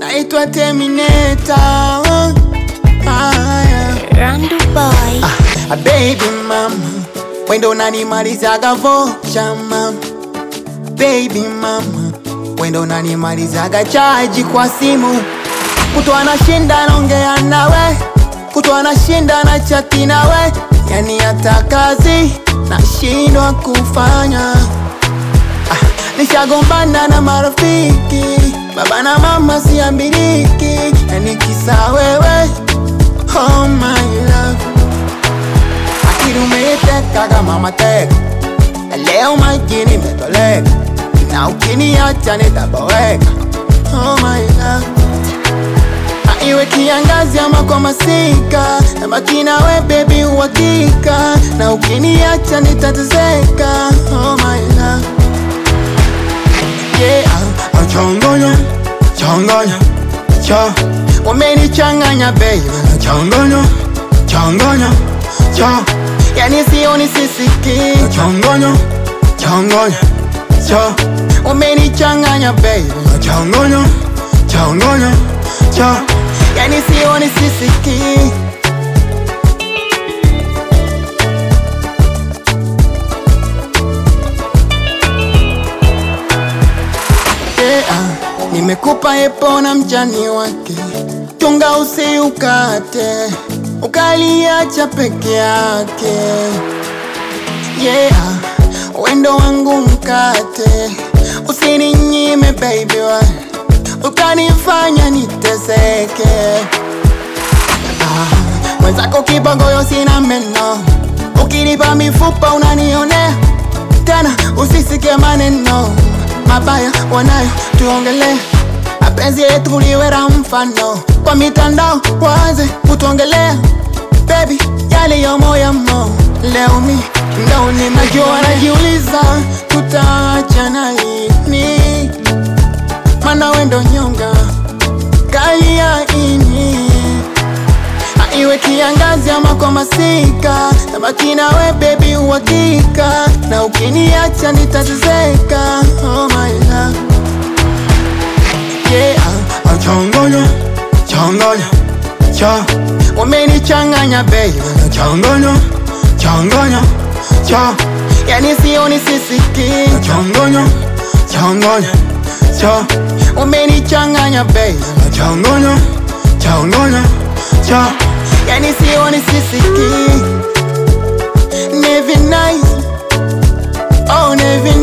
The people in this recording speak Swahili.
naitwa Terminator. Ah, yeah. Randu Boy. Ah, baby mama, wendo unanimalizaga vocha mama. Baby mama, wendo unanimalizaga chaji kwa simu. Kutu anashinda naongea nawe, kutu anashinda na chati nawe, yani hata kazi nashindwa kufanya. Ah, nishagombana na marafiki, baba na mama siambiliki, yani kisa wewe, oh my love akili umeiteka kama mateka, na leo majini imetoleka, na ukiniacha nitaboweka. Oh my love, Na iwe kiangazi ama kwa masika, nabaki nawe baby uhakika, na ukiniacha nitateseka. Oh my love, yeah, ah, chongonya chongonya cho umenichanganya baby, chongonya chongonya cho yani sioni sisiki chongonya chongonya cho umenichanganya baby chongonya chongonya cho yani sioni sisiki yeah, nimekupa epo na mjani wake, chunga usiukate, ukaliacha peke yake. Yeah, wendo wangu mkate, usininyime baby, wa ukanifanya niteseke. Ah, mwenzako kibogoyo sina meno, ukinipa mifupa unanionea tena, usisike maneno mabaya wanayo tuongelee mapenzi yetu liwera mfano kwa mitandao waanze kutuongelea baby yaliyo moyamo leo mi ndo ninajua najiuliza tutaachana lini mana wendo nyonga kali ya ini Na iwe kiangazi ama kwa masika nabaki nawe baby uhakika na ukiniacha nitateseka oh my love yeah ah, chongonya chongonya cho umenichanganya baby chongonya chongonya cho yani sioni sisiki chongonya chongonya cho umenichanganya baby chongonya chongonya cho yani sioni sisiki Never nice oh never